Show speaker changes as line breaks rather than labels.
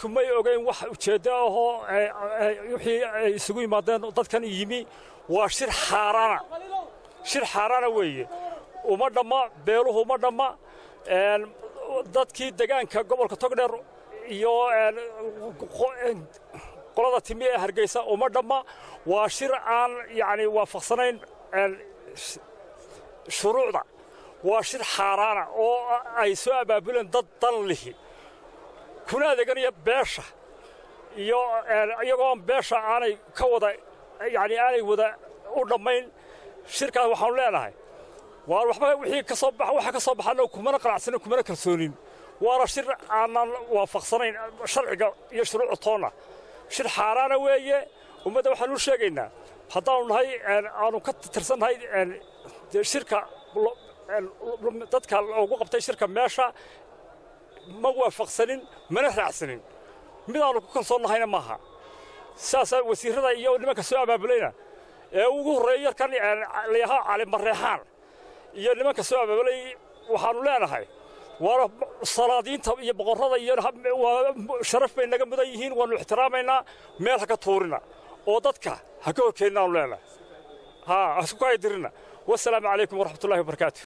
dadku may ogayn wax ujeeddo ahoo wixii ay isugu yimaadeen dadkan yimi waa shir xaaraana shir xaaraana weeye uma dhamma beeluhu uma dhamma dadkii degaanka gobolka togdheer iyo qolada timi ee hargeysa uma dhamma waa shir aan yacni waafaqsanayn shuruucda waa shir xaaraana oo ay soo abaabuleen dad dan lihi kuna adeeganaya beesha iyo iyagoon beesha aanay ka wada yacni aanay wada u dhammayn shirkaas waxaanu leenahay waa waxba wixii ka soo bax waxa ka soo baxana kumana qanacsanin kumana kalsoonin waana shir aanan waafaqsanayn sharciga iyo shuruucda toonna shir xaaraana weeye ummadda waxaanu u sheegaynaa haddaanu nahay aanu ka tirsannahay shirka dadka ugu qabtay shirka meesha ma waafaqsanin mana raacsanin midaanu ku kalsoonnahayna maaha sidaasaa wasiirrada iyo nimanka soo abaabulayna ee ugu horreeya yarkan layahaa calimareexaan iyo nimanka soo abaabulay waxaannu leenahay waana salaadiinta iyo boqorrada iyo sharaf bay naga mudan yihiin waannu ixtiraamaynaa meel ha ka tuurina oo dadka ha ka horkeennaanu leenahay ha hasku kaadirina wasalaamu calaykum waraxmatullahi wabarakaatu